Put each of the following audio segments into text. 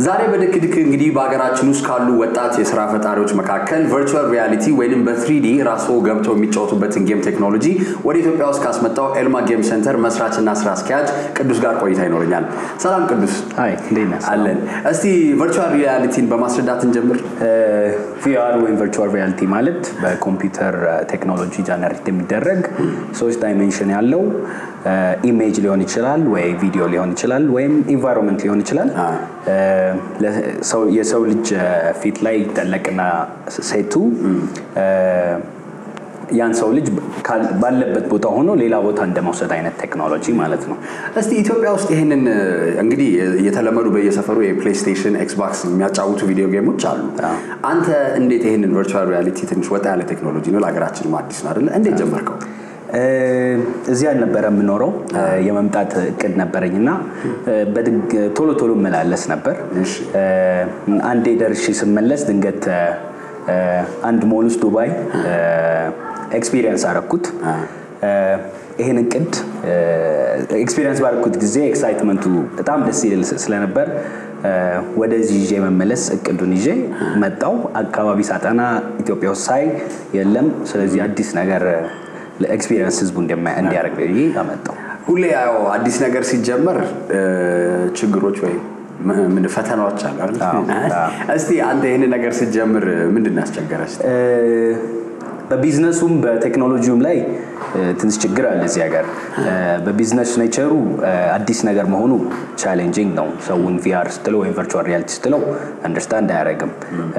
ዛሬ በድክድክ እንግዲህ በሀገራችን ውስጥ ካሉ ወጣት የስራ ፈጣሪዎች መካከል ቨርቹዋል ሪያሊቲ ወይም በትሪዲ ራስዎ ገብተው የሚጫወቱበትን ጌም ቴክኖሎጂ ወደ ኢትዮጵያ ውስጥ ካስመጣው ኤልማ ጌም ሴንተር መስራችና ስራ አስኪያጅ ቅዱስ ጋር ቆይታ ይኖረኛል። ሰላም ቅዱስ። አይ እንዴት ነህ? አለን። እስቲ ቨርቹዋል ሪያሊቲን በማስረዳት እንጀምር። ቪአር ወይም ቨርቹዋል ሪያሊቲ ማለት በኮምፒውተር ቴክኖሎጂ ጀነሬት የሚደረግ ሶስት ዳይሜንሽን ያለው ኢሜጅ ሊሆን ይችላል ወይ ቪዲዮ ሊሆን ይችላል ወይም ኢንቫይሮንመንት ሊሆን ይችላል። የሰው ልጅ ፊት ላይ ይጠለቅና ሴቱ ያን ሰው ልጅ ባለበት ቦታ ሆኖ ሌላ ቦታ እንደመውሰድ አይነት ቴክኖሎጂ ማለት ነው። እስቲ ኢትዮጵያ ውስጥ ይህንን እንግዲህ የተለመዱ በየሰፈሩ የፕሌይስቴሽን ኤክስቦክስ የሚያጫውቱ ቪዲዮ ጌሞች አሉ። አንተ እንዴት ይህንን ቨርቹዋል ሪያሊቲ ትንሽ ወጣ ያለ ቴክኖሎጂ ነው፣ ለሀገራችንም አዲስ ነው አይደለ? እንዴት ጀመርከው? እዚህ አልነበረ የምኖረው የመምጣት እቅድ ነበረኝ እና ቶሎ ቶሎ እመላለስ ነበር። አንዴ ደርሼ ስመለስ ድንገት አንድ ሞል ውስጥ ዱባይ ኤክስፒሪየንስ አረኩት። ይህን እቅድ ኤክስፒሪየንስ ባረኩት ጊዜ ኤክሳይትመንቱ በጣም ደስ ይል ስለነበር ወደዚህ ይዤ መመለስ እቅዱን ይዤ መጣው። አካባቢ ሳጠና ኢትዮጵያ ውስጥ ሳይ የለም። ስለዚህ አዲስ ነገር ለኤክስፒሪየንስ ህዝቡ እንዲያደርግ ብዬ አመጣው። ሁሌ ያው አዲስ ነገር ሲጀመር ችግሮች ወይም ምን ፈተናዎች አሉ አይደል? እስቲ አንተ ይህን ነገር ስትጀምር ምንድን ነው ያስቸገረች? በቢዝነሱም በቴክኖሎጂውም ላይ ትንሽ ችግር አለ እዚህ ሀገር። በቢዝነስ ኔቸሩ አዲስ ነገር መሆኑ ቻሌንጂንግ ነው። ሰውን ቪአር ስትለው ወይም ቨርቹዋል ሪያሊቲ ስትለው አንደርስታንድ አያደርግም።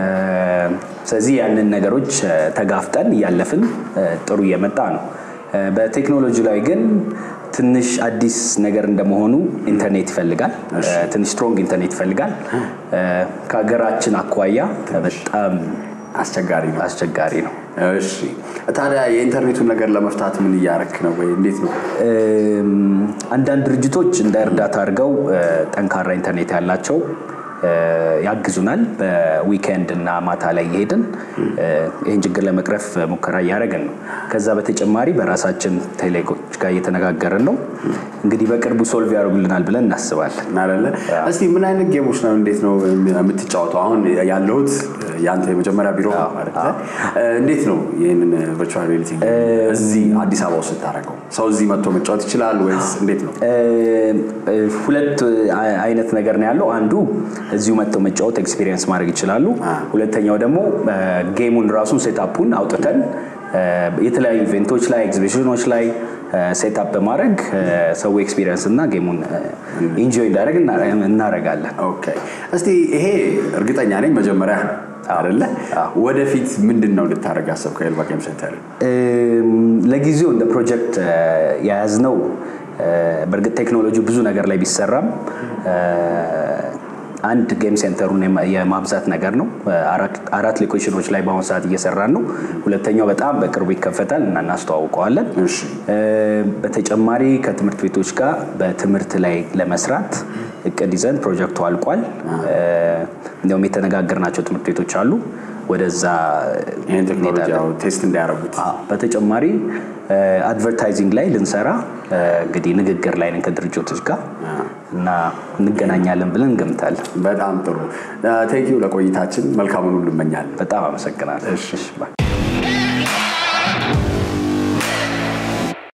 ስለዚህ ያንን ነገሮች ተጋፍጠን እያለፍን ጥሩ እየመጣ ነው። በቴክኖሎጂ ላይ ግን ትንሽ አዲስ ነገር እንደመሆኑ ኢንተርኔት ይፈልጋል። ትንሽ ስትሮንግ ኢንተርኔት ይፈልጋል። ከሀገራችን አኳያ በጣም አስቸጋሪ ነው አስቸጋሪ ነው። እሺ ታዲያ የኢንተርኔቱን ነገር ለመፍታት ምን እያረክ ነው ወይ እንዴት ነው? አንዳንድ ድርጅቶች እንደ እርዳታ አድርገው ጠንካራ ኢንተርኔት ያላቸው ያግዙናል። በዊኬንድ እና ማታ ላይ እየሄድን ይህን ችግር ለመቅረፍ ሙከራ እያደረግን ነው። ከዛ በተጨማሪ በራሳችን ቴሌኮች ጋር እየተነጋገርን ነው። እንግዲህ በቅርቡ ሶልቭ ያደርጉልናል ብለን እናስባለን። አለ እስቲ ምን አይነት ጌሞች ነው እንዴት ነው የምትጫወተው? አሁን ያለሁት የአንተ የመጀመሪያ ቢሮ ማለት እንዴት ነው ይህንን ቨርቹዋል ሪያሊቲ እዚህ አዲስ አበባ ውስጥ ስታደርገው ሰው እዚህ መጥቶ መጫወት ይችላል ወይስ እንዴት ነው? ሁለት አይነት ነገር ነው ያለው። አንዱ እዚሁ መጥተው መጫወት ኤክስፒሪየንስ ማድረግ ይችላሉ። ሁለተኛው ደግሞ ጌሙን ራሱን ሴታፑን አውጥተን የተለያዩ ኢቨንቶች ላይ ኤግዚቢሽኖች ላይ ሴታፕ በማድረግ ሰው ኤክስፒሪየንስ እና ጌሙን ኢንጆይ እንዳደረግ እናደርጋለን። ኦኬ እስቲ ይሄ እርግጠኛ ነኝ መጀመሪያ አይደለ? ወደፊት ምንድን ነው ልታደርግ ያሰብከው ኤልማ ጌም ሴንተር? ለጊዜው እንደ ፕሮጀክት የያዝነው በእርግጥ ቴክኖሎጂ ብዙ ነገር ላይ ቢሰራም አንድ ጌም ሴንተሩን የማብዛት ነገር ነው። አራት ሎኬሽኖች ላይ በአሁኑ ሰዓት እየሰራን ነው። ሁለተኛው በጣም በቅርቡ ይከፈታል እና እናስተዋውቀዋለን። በተጨማሪ ከትምህርት ቤቶች ጋር በትምህርት ላይ ለመስራት እቅድ ይዘን ፕሮጀክቱ አልቋል። እንዲሁም የተነጋገርናቸው ትምህርት ቤቶች አሉ። ወደዛ ይህን ቴክኖሎጂ ቴስት እንዲያደርጉት በተጨማሪ አድቨርታይዚንግ ላይ ልንሰራ እንግዲህ ንግግር ላይ ነን ከድርጅቶች ጋር እና እንገናኛለን ብለን እንገምታለን። በጣም ጥሩ ቴንኪው። ለቆይታችን መልካሙን ሁሉ እመኛለን። በጣም አመሰግናለሁ።